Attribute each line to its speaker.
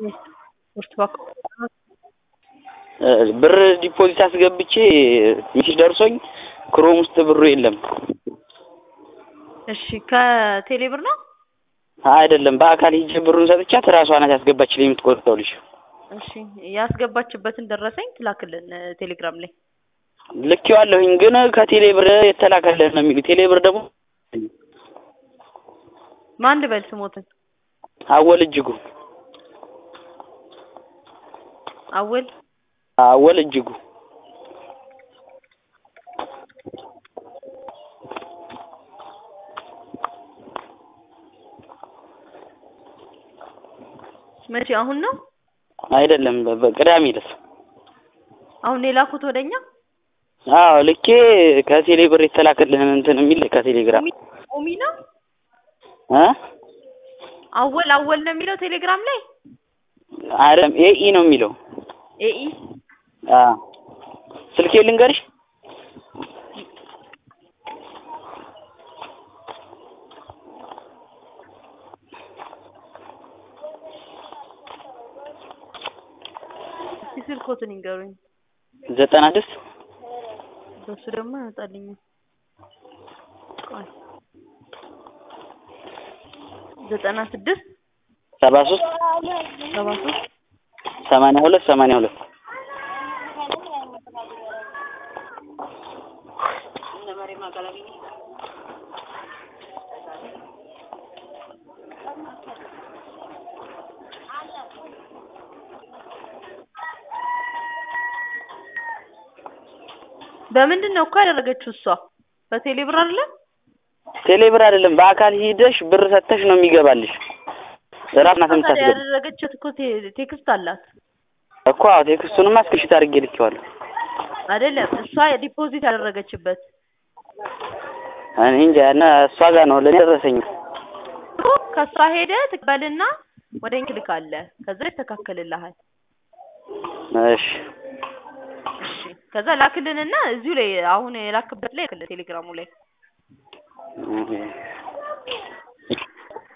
Speaker 1: ብር ዲፖዚት አስገብቼ ሚሴጅ ደርሶኝ ክሮም ውስጥ ብሩ የለም።
Speaker 2: እሺ ከቴሌ ብር ነው?
Speaker 1: አይደለም በአካል ሂጄ ብሩን ሰጥቻት ራሷ ናት ያስገባችልኝ የምትቆርጠው ልጅ።
Speaker 2: እሺ ያስገባችበትን ደረሰኝ ትላክልን ቴሌግራም ላይ።
Speaker 1: ልኬዋለሁኝ ግን ከቴሌ ብር የተላከልህ ነው የሚሉ ቴሌ ብር ደግሞ
Speaker 2: ማን ልበል ስሞትን?
Speaker 1: አወል እጅጉ
Speaker 2: አወል
Speaker 1: አወል እጅጉ
Speaker 2: መቼ? አሁን ነው?
Speaker 1: አይደለም በቅዳሜ ዕለት።
Speaker 2: አሁን የላኩት ወደኛ?
Speaker 1: አዎ ልኬ ከቴሌ ብር የተላከልህን እንትን የሚል ከቴሌግራም
Speaker 2: ኦሚ ነው?
Speaker 1: እ
Speaker 2: አወል አወል ነው የሚለው ቴሌግራም ላይ?
Speaker 1: አይደለም ኤኢ ነው የሚለው።
Speaker 2: ኤኢ
Speaker 1: አዎ ስልኬ ልንገርሽ?
Speaker 2: እስኪ ስልኮትን ይንገሩኝ።
Speaker 1: ዘጠና ስድስት
Speaker 2: በሱ ደግሞ አይመጣልኝም። ቆይ ዘጠና ስድስት
Speaker 1: ሰባ ሶስት
Speaker 2: ሰባ ሶስት
Speaker 1: ሰማንያ ሁለት ሰማንያ ሁለት
Speaker 2: በምንድን ነው እኮ ያደረገችው እሷ? በቴሌ ብር አይደለም?
Speaker 1: ቴሌ ብር አይደለም በአካል ሂደሽ ብር ሰተሽ ነው የሚገባልሽ። ራስ ናት
Speaker 2: ታዲያ
Speaker 1: የምታስገባ
Speaker 2: ያደረገችት እኮ ቴ- ቴክስት አላት
Speaker 1: እኮ አዎ ቴክስቱንማ እስክሪብት አድርጌ ልኬዋለሁ።
Speaker 2: አይደለም? እሷ ዲፖዚት ያደረገችበት
Speaker 1: እኔ እንጃ እና እሷ ጋር ነው ለእኔ ደረሰኝ።
Speaker 2: እኮ ከእሷ ሄደ ትቀበልና ወደ እኛ ትልካለህ። ከዛ ይስተካከልልሃል።
Speaker 1: እሺ
Speaker 2: እሺ ከዛ ላክልንና እዚሁ ላይ አሁን የላክበት ላይ ላክልን ቴሌግራሙ ላይ
Speaker 1: ኦኬ።